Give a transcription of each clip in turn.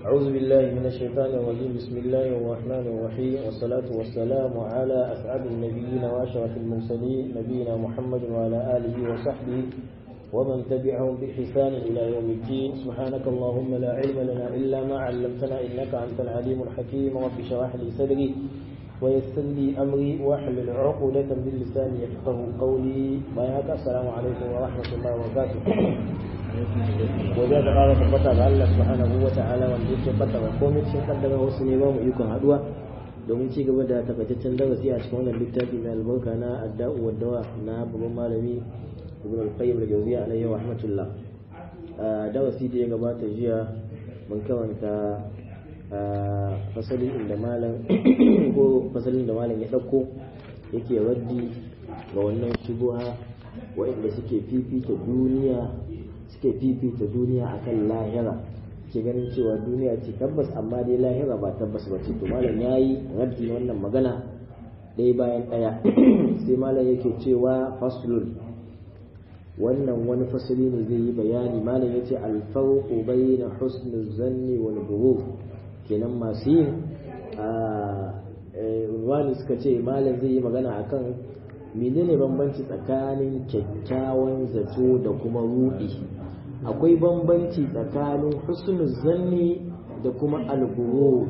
أعوذ بالله من الشيطان الرجيم بسم الله الرحمن الرحيم والصلاة والسلام على أسعد النبيين وأشرف المرسلين نبينا محمد وعلى آله وصحبه ومن تبعهم بإحسان إلى يوم الدين سبحانك اللهم لا علم لنا إلا ما علمتنا إنك أنت العليم الحكيم رب اشرح لي صدري ويسر لي أمري واحلل عقدة من لساني يفقه قولي بياك السلام عليكم ورحمة الله وبركاته wajen da ƙara tabbata ga Allah subhanahu wa ta'ala wanda yake fata ga komai cikin kaddara wasu ne ba mu ikon haduwa domin ci gaba da takaitaccen darasi a cikin wannan littafi mai albarka na adda'u wa dawa na babban malami ibn al-qayyim al-jawziyya alayhi wa rahmatullah darasi da ya gabata jiya mun karanta fasalin inda malam ko fasalin da malam ya dauko yake raddi ga wannan shubuha wa'inda suke fifita duniya suke fifita duniya akan lahira ke ganin cewa duniya ce tabbas amma dai lahira ba tabbas ba ce to malam yayi raddi wannan magana ɗaya bayan ɗaya sai malam yake cewa faslun wannan wani fasali ne zai yi bayani malam ya ce alfarqu bayna husnul zanni wal ghurur kenan masu yin a suka ce malam zai yi magana akan menene bambanci tsakanin kyakkyawan zato da kuma rudi akwai bambanci tsakanin husnul zanni da kuma alguru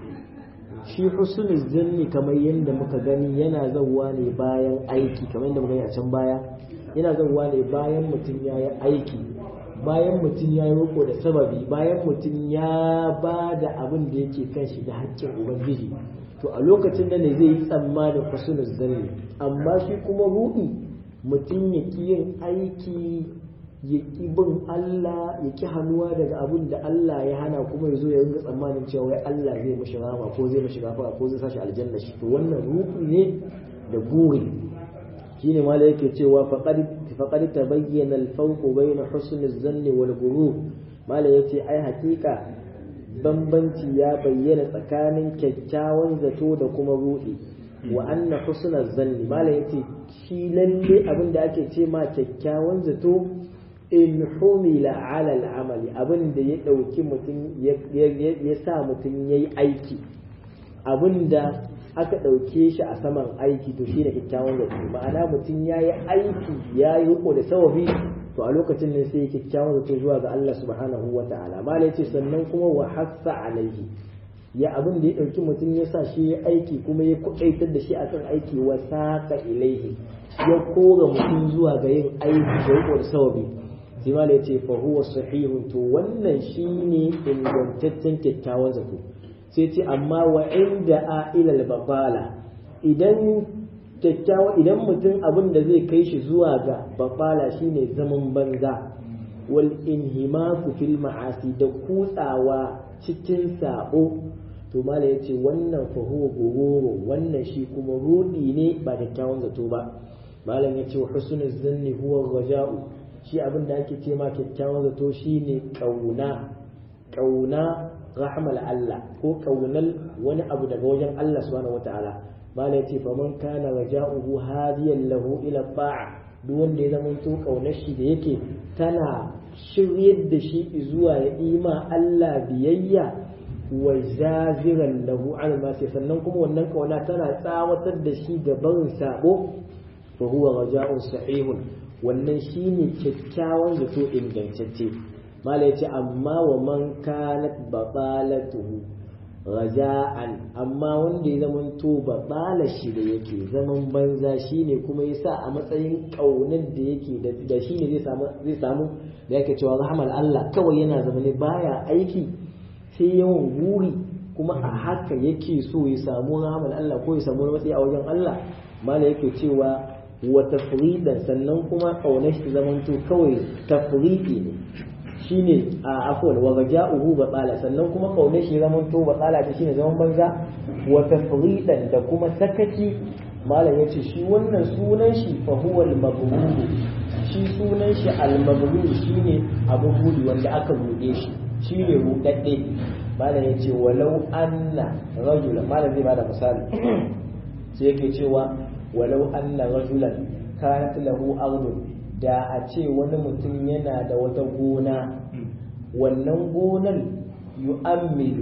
shi husnul zanni kamar yadda muka gani yana zauwa ne bayan aiki kamar yadda muka gani a can baya yana zauwa ne bayan mutum ya yi aiki bayan mutum ya yi riko da sababi bayan mutum ya ba da abin da yake kan shi da haƙƙin ubangiji to a lokacin da ne zai yi tsammanin husnul zanni amma shi kuma ruɗi mutum ya ƙi yin aiki ya ƙi bin Allah ya ƙi hannuwa daga abin da Allah ya hana kuma ya zo ya ringa tsammanin cewa wai Allah zai mashi rama ko zai mashi gafara ko zai sashi aljanna shi to wannan ruɗi ne da guri shine ma yake cewa faqad faqad tabayyana al-fawq bayna husn az-zann wal ghurur mala yace ai hakika bambanci ya bayyana tsakanin kyakkyawan zato da kuma ruɗi wa anna husnal zanni mala yace shi lalle abin da ake ce ma kyakkyawan zato in humila ala al'amali abin da ya ɗauki mutum ya sa mutum ya yi aiki abin da aka ɗauke shi a saman aiki to shi ne kyakkyawan zato ma'ana mutum ya yi aiki ya yi riko da sawabi to a lokacin ne sai kyakkyawan zato zuwa ga Allah subhanahu wa ta'ala ma ce sannan kuma wa hassa alaihi ya abin da ya ɗauki mutum ya sa shi ya aiki kuma ya kuɗaitar da shi akan aiki wa saqa ilaihi ya kora mutum zuwa ga yin aiki da riko da sawabi sai ma ya ce fa huwa sahihun to wannan shine ingantaccen kyakkyawan zato sai ce amma wa inda a ilal babala idan kyakkyawa idan mutum abin da zai kai shi zuwa ga babala shine zaman banza wal inhimaku fil ma'asi da kutsawa cikin sabo to mala ya ce wannan fa huwa gururu wannan shi kuma rudi ne ba kyakkyawan zato ba malam ya ce wa husnul zanni huwa raja'u shi abin da ake ce ma kyakkyawan zato shine kauna kauna rahmal Allah ko kaunar wani abu daga wajen Allah subhanahu wataala mala yace fa man kana raja'uhu hadiyan lahu ila ta'a duk wanda ya zama to kaunar shi da yake tana shiryar da shi zuwa ya ima Allah biyayya wa jaziran lahu an ma sannan kuma wannan kauna tana tsawatar da shi ga barin sabo fa huwa raja'un sahihun wannan shine kyakkyawan zato ingantacce mala yace amma wa man kanat babalatuhu raja'an amma wanda ya zaman to babala shi da yake zaman banza shine kuma yasa a matsayin kaunar da yake da shine zai samu zai samu da yake cewa rahmal Allah kawai yana zama ne baya aiki sai yawan guri kuma a haka yake so ya samu rahmal Allah ko ya samu matsayi a wajen Allah mala yake cewa wa tafridan sannan kuma kaunar shi zamanto kawai tafridi ne shine a afwan wa raja'uhu batala sannan kuma kaunar shi zamanto batala ta shine zaman banza wa tafridan da kuma sakaci malam yace shi wannan sunan shi fa huwa al shi sunan shi al-maghlul shine abun gudu wanda aka rude shi shine rudadde malam yace walau anna rajula malam zai bada misali sai yake cewa walau anna rajulan kanat lahu ardun da a ce wani mutum yana da wata gona wannan gonar yu'ammilu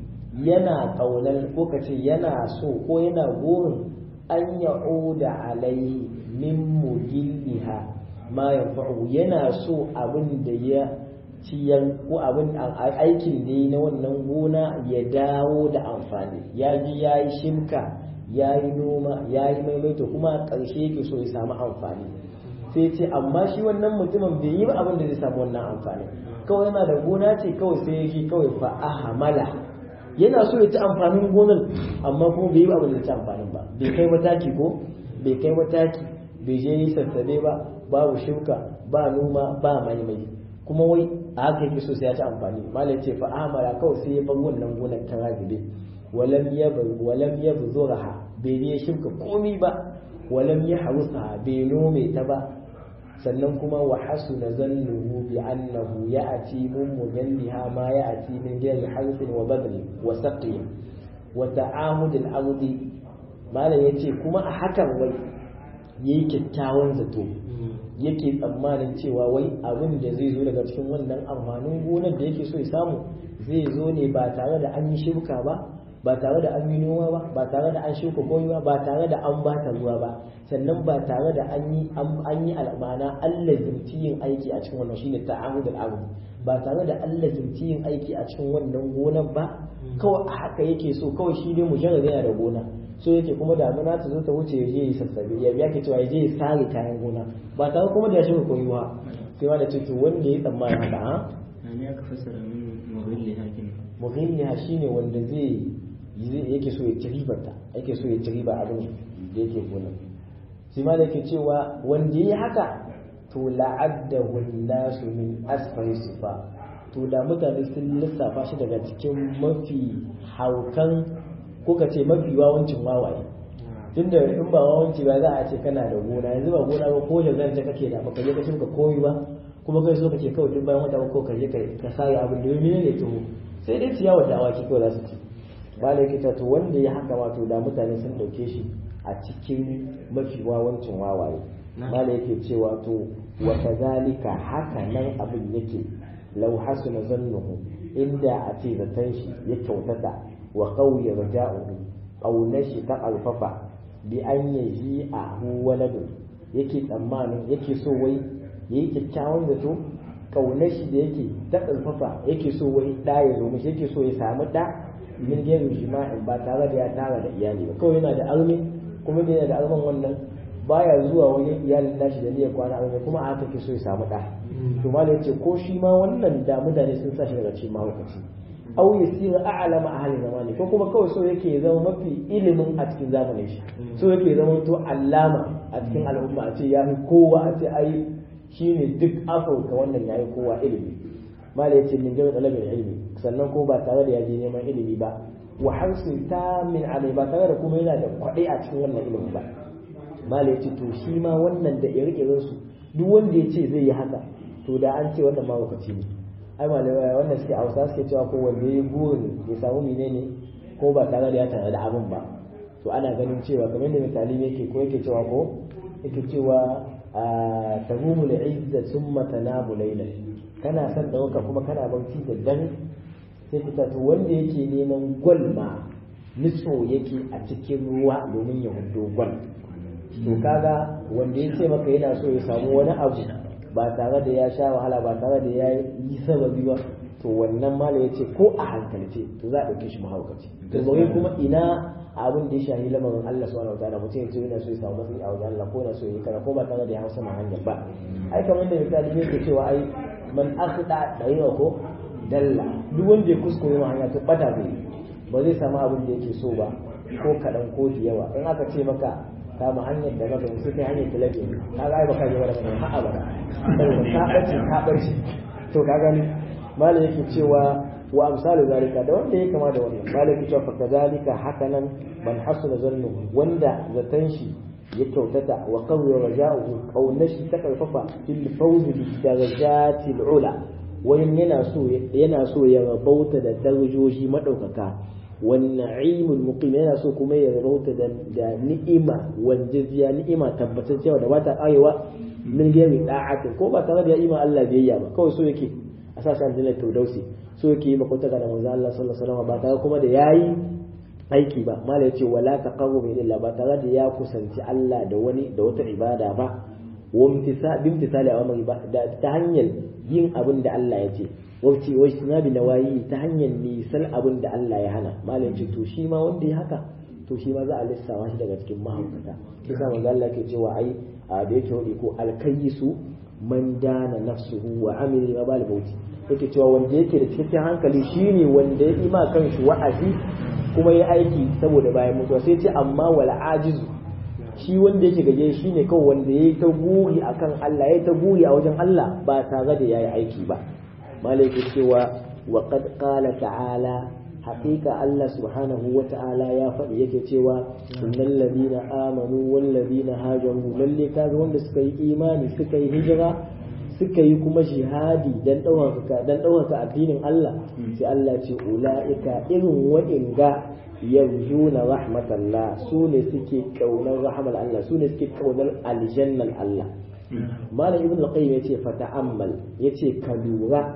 yana kaunar ko kace yana so ko yana gurin an ya'uda alaihi min mugilliha ma yanfa'u yana so abin da ya ciyar ko abin aikin da yi na wannan gona ya dawo da amfani ya ji ya yi shimka ya yi noma ya yi maimaito kuma a ƙarshe yake so ya samu amfani sai ce amma shi wannan mutumin bai yi ba abin da zai samu wannan amfani kawai yana da gona ce kawai sai ya shi kawai fa ahamala yana so ya ci amfanin gonar amma kuma bai yi ba abin da zai ci amfanin ba bai kai mataki ko bai kai mataki bai je yi sassabe ba babu shuka ba noma ba maimai kuma wai a haka yake so sai ya ci amfani malam ce fa amara kawai sai ya bar wannan gonar ta ragibe walam yabr walam yabzuraha bai ne shuka komi ba walam yahrusaha bai nome ta ba sannan kuma wa hasuna zannuhu bi annahu ya'ti min mujalliha ma ya'ti min ghairi harfin wa badli wa saqi wa ta'amud al-ardi malam yace kuma a hakan wai yayi kyakkyawan zato yake tsammanin cewa wai abin da zai zo daga cikin wannan amfanin gonar da yake so ya samu zai zo ne ba tare da an yi shibka ba ba tare da an yi noma ba ba tare da an shuka koyi ba ba tare da an bata ruwa ba sannan ba tare da an yi an yi al'amana Allah zimci yin aiki a cikin wannan shine ta'amud al ba tare da Allah zimci yin aiki a cikin wannan gonar ba kawai haka yake so kawai shi dai mujarrad yana da gona so yake kuma damuna ta zo ta wuce ya je yi sassabe ya biya ke cewa ya je ya sare kayan gona ba tare kuma da ya shiga koyi ba sai ma da ce to wanda ya tsammani haka ha ne aka fassara min mughilli hakin mughilliha shine wanda zai yake so ya ci ribarta yake so ya ci riba abin da yake gona shi ma da yake cewa wanda ya haka to la'addahu nasu min asfari sifa to da mutane sun lissafa shi daga cikin mafi haukan kuka ce mafi wawancin wawaye tunda in ba wawanci ba za a ce kana da gona yanzu ba gona ba ko da ta kake da baka je ka shuka koyi ba kuma kai so kake kawai duk bayan wata ko ka je ka sare abin da mene ne to sai dai ciyawa da awaki kawai za su ci malai kita to wanda ya haka wato da mutane sun dauke shi a cikin mafi wawancin wawaye malai yake cewa to wa kazalika haka nan abin yake law hasuna zannuhu inda a ce zaton shi ya kyautata wa qawya raja'uhu ƙaunar shi ta alfafa bi an yaji a waladun yake tsammanin yake so wai yayi kyakkyawan zato ƙaunar shi da yake ta alfafa yake so wai da ya zo mishi yake so ya samu da min gairu jima'in ba tare da ya tara da iyali ba kawai yana da armi kuma da yana da arman wannan baya zuwa wajen iyalin nashi da niyyar kwana armi kuma a haka ke so ya samu da to malai yace ko shi ma wannan da mutane sun sa shi daga cikin mahaukaci aw yasira a'lama ahli zamani ko kuma kawai so yake zama mafi ilimin a cikin zamanin shi so yake zama to allama a cikin al'umma a ce ya fi kowa a ce ai shine duk afirka wannan yayi kowa ilimi mala yace min jami'a talabin ilimi sannan ko ba tare da ya je neman ilimi ba wa harsin ta min alai ba tare da kuma yana da kwaɗai a cikin wannan ilimi ba mala yace to shi ma wannan da ire su duk wanda ya ce zai yi haka to da an ce wannan mahaukaci ne ai malamai wannan suke hausa suke cewa ko wanda ya burin ya samu menene ko ba tare da ya tare da abin ba to ana ganin cewa kamar da misali yake ko yake cewa ko yake cewa tahumu da izza summa tanabu layla kana son dauka kuma kana barci da dare sai fita to wanda yake neman gwal ma nutso yake a cikin ruwa domin ya hudo gwal to kaga wanda ya ce maka yana so ya samu wani abu ba tare da ya sha wahala ba tare da ya yi sababi ba to wannan mala ya ce ko a hankalce to za a ɗauke shi mahaukaci to bari kuma ina abin da ya shahi lamarin Allah subhanahu wataala mutum ya ce yana so ya samu matsayi a wajen Allah ko yana so ya yi kana ko ba tare da ya hausa ma hanyar ba ai kamar da misali ne ke cewa ai man akhda dariqa ko dalla duk wanda ya kuskure ma hanya to bata zai ba zai samu abin da yake so ba ko kaɗan ko da yawa in aka ce maka kama hanyar da maka musu kai hanyar talabi ka ga ai baka je wala mai ha'a ba saboda ka bace ka bace to ka gani malai yake cewa wa amsalu zalika da wanda ya kama da wannan malai yake cewa fa kadalika hakanan man hasuna zannu wanda zatan shi ya kyautata wa qawwa raja'uhu qawnashi ta karfafa fil fawz bi darajatil ula wani yana so yana so ya rabauta da darajoji madaukaka والنعيم المقيم yana so kuma ya rauta da ni'ima wanjaziya ni'ima tabbatar cewa da bata arewa min gami da'ati ko ba tare da ima Allah biyayya ba kawai so yake a sa shi aljanna firdausi so yake yi makwataka da manzo Allah sallallahu alaihi wasallam ba tare kuma da yayi aiki ba mala yace wala taqarrubu ila ba tare da ya kusanci Allah da wani da wata ibada ba wa bimtisali amri ba da ta hanyar yin abin da Allah ya ce wacce wacce na bi nawayi ta hanyar nisan abin da Allah ya hana mala yace to shi ma wanda ya haka to shi ma za a lissawa shi daga cikin mahaukata kisa manzo Allah ke cewa ai a da yake wadi ko alkayisu man dana nafsuhu wa amila ma bal mauti yake cewa wanda yake da cikakken hankali shine wanda ya ima kanshi wa'azi kuma ya aiki saboda bayan mutuwa sai ce amma wal ajizu shi wanda yake gaje shine kawai wanda yayi ta guri akan Allah yayi ta guri a wajen Allah ba tare da yayi aiki ba malai ke cewa wa qad qala ta'ala haƙiƙa Allah subhanahu wa ta'ala ya faɗi yake cewa innal ladina amanu wal ladina hajaru lalle kaga wanda suka yi imani suka yi hijira suka yi kuma jihadi dan ɗaukaka dan ɗaukaka addinin Allah sai Allah ce ula'ika irin wa'inga yarjuna rahmatallah su ne suke kaunar rahmar Allah su ne suke kaunar aljannan Allah malam ibn al-qayyim yace fa ta'ammal yace ka lura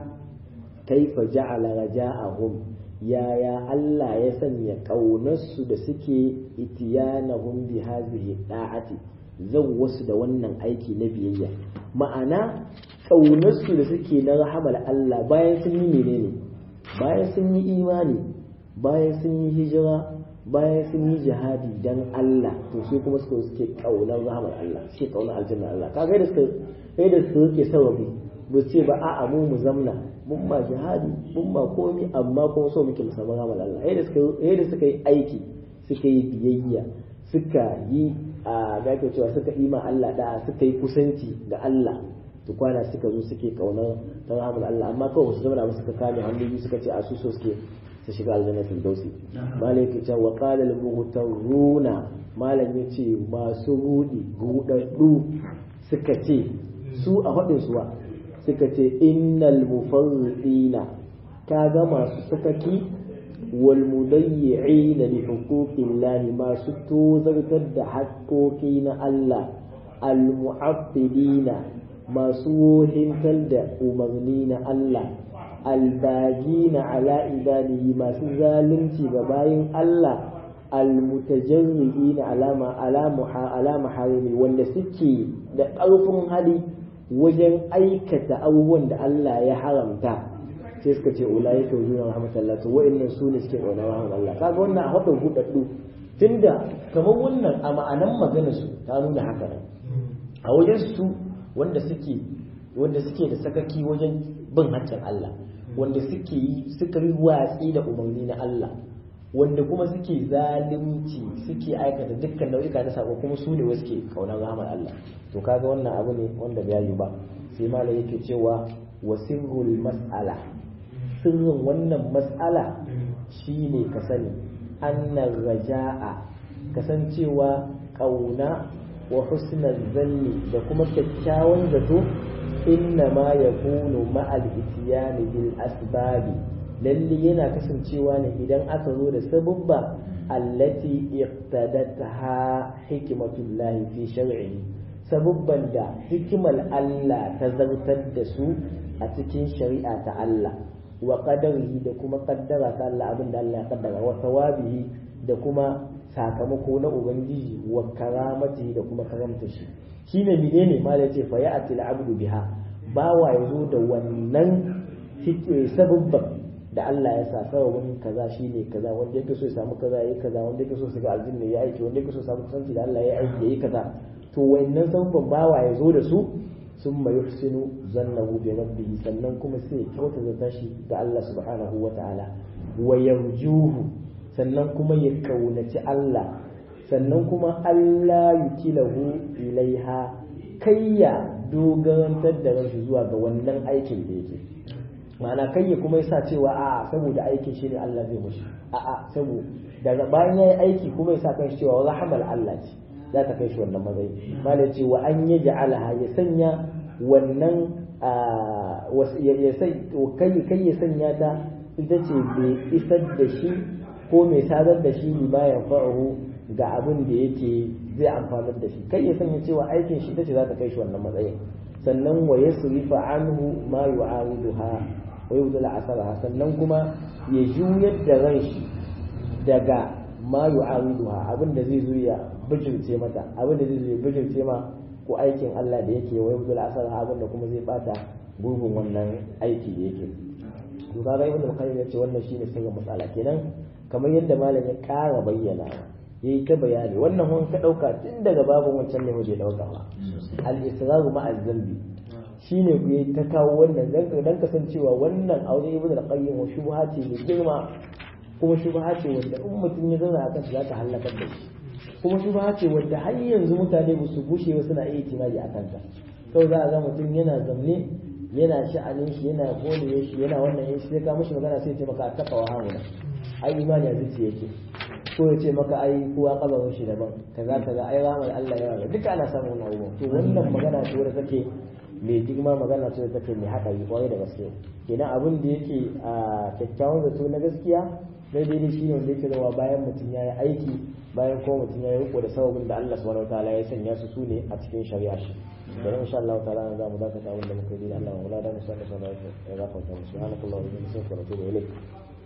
kaifa ja'ala raja'ahum yaya Allah ya sanya ƙaunarsu da suke itiyanahum bi hazihi da'ati zan wasu da wannan aiki na biyayya ma'ana ƙaunarsu da suke na rahamar Allah bayan sun yi menene bayan sun yi imani bayan sun yi hijira bayan sun yi jihadi dan Allah to sai kuma suka suke ƙaunar rahamar Allah suke ƙaunar aljanna Allah kaga da suka kai da su rike sababi ba ce ba a'a mu mu zamna mun ma jihadi mun ma komi amma kuma so muke musamman rahamar Allah yadda suka yadda suka yi aiki suka yi biyayya suka yi a gafe cewa suka yi ma Allah da suka yi kusanci ga Allah to kwana suka zo suke kaunar ta rahamar Allah amma kawai su zama suka kame hannu suka ce a su so suke su shiga aljanna firdausi malam yake cewa wa qala al mughtaruna malam yace masu rudi rudaddu suka ce su a faɗin suwa suka ce innal mufarridina kaga masu sakaki wal mudayyi'ina li huquqillahi masu tozartar da haƙƙoƙi na Allah al mu'affidina masu wohintar da umarni na Allah al bagina ala ibadihi masu zalunci ga bayin Allah al mutajarri'ina alama alama alama harimi wanda suke da ƙarfin hali wajen aikata abubuwan da Allah ya haramta sai suka ce ulai ka wujuna rahmatullah to wa'annan su ne suke ƙaunar rahmat Allah kaga wannan a hadin hudaddu tunda kamar wannan a ma'anan maganar su ta nuna haka ne a wajen su wanda suke wanda suke da sakaki wajen bin haƙƙin Allah wanda suke yi suka yi watsi da umarni na Allah wanda kuma suke zalunci suke aikata dukkan nau'ika na sako kuma su ne wasu ke kaunar rahmar Allah to kaga wannan abu ne wanda bai yi ba sai malam yake cewa wasirrul mas'ala sirrin wannan mas'ala shine ka sani annar raja'a kasancewa kauna wa husnal zanni da kuma kyakkyawan zato inna ma yakunu ma'al ityani bil asbabi lalle yana kasancewa ne idan aka zo da sabubba allati iqtadatha hikmatullahi fi shar'ihi sabubban da hikimar Allah ta zartar da su a cikin shari'a ta Allah wa qadarihi da kuma kaddara ta Allah abin da Allah ya kaddara wa thawabihi da kuma sakamako na ubangiji wa karamati da kuma karamta shi shine menene ma da ce fa ya'ti al-abdu biha bawa yazo da wannan sabubban da Allah ya sa sababin kaza shine kaza wanda yake so ya samu kaza yayi kaza wanda yake so su ga aljanna ya aiki wanda yake so samu kusanci da Allah ya aiki yayi kaza to wannan sababin bawa ya zo da su summa yuhsinu zannahu bi rabbihi sannan kuma sai ya kyauta zata shi ga Allah subhanahu wa ta'ala wa yarjuhu sannan kuma ya kaunaci Allah sannan kuma Allah yukilahu ilaiha kayya dogarantar da ranshi zuwa ga wannan aikin da yake ma'ana kai ya kuma yasa cewa a'a saboda aikin shi ne Allah zai mushi a'a saboda daga bayan yayi aiki kuma yasa kan shi cewa rahmal Allah ce za ta kai shi wannan matsayi malai ce wa an yaj'alaha ya sanya wannan ya sai kai kai ya sanya ta ita ce bai isar da shi ko mai sadar da shi ba ya fa'ahu ga abin da yake zai amfanar da shi kai ya sanya cewa aikin shi ita ce za ta kai shi wannan matsayin sannan wa yasrifa anhu ma yu'ariduha wa yubdil asara sannan kuma ya juyar da ran shi daga ma yu'ariduha abin da zai zo ya bijirce mata abin da zai zo ya bijirce ma ko aikin Allah da yake wa yubdil asara abin da kuma zai bata gurbin wannan aiki da yake to kaga ibn al-qayyim yace wannan shine sirrin matsala kenan kamar yadda malam ya ƙara bayyana yayi ta bayani wannan hun ka dauka tun daga babun wancan ne waje dauka ba al-israru ma'a zambi shine ku yi ta kawo wannan dan dan kasancewa wannan aure ibn al-qayyim wa shubha ce mai girma kuma shubha ce wanda in mutum ya zauna akan shi za ta halakar da shi kuma shubha ce wanda har yanzu mutane ba su bushe ba suna iya timari akan ta kawai za a ga mutum yana zamne yana sha'anin shi yana gode shi yana wannan yin shi sai ka mishi magana sai ya ce maka a takawa hamuna ai imani a zuciya yake ko ya ce maka ai kowa kabarin shi daban kaza kaza ai rahmar Allah ya duka ana samun wannan abubuwan to wannan magana ce wadda take mai girma magana ce wadda take mai haɗari kwarai da gaske kenan abin da yake a kyakkyawan zato na gaskiya daidai ne shine wanda yake zama bayan mutum ya yi aiki bayan kuma mutum ya yi riko da sababin da Allah subhanahu wataala ya sanya su su ne a cikin shari'a shi da insha Allah ta'ala za mu dakata abin da muka yi da Allah wa la da musallallahu alaihi wa sallam ya gafarta mu subhanallahi wa bihamdihi wa natubu ilayk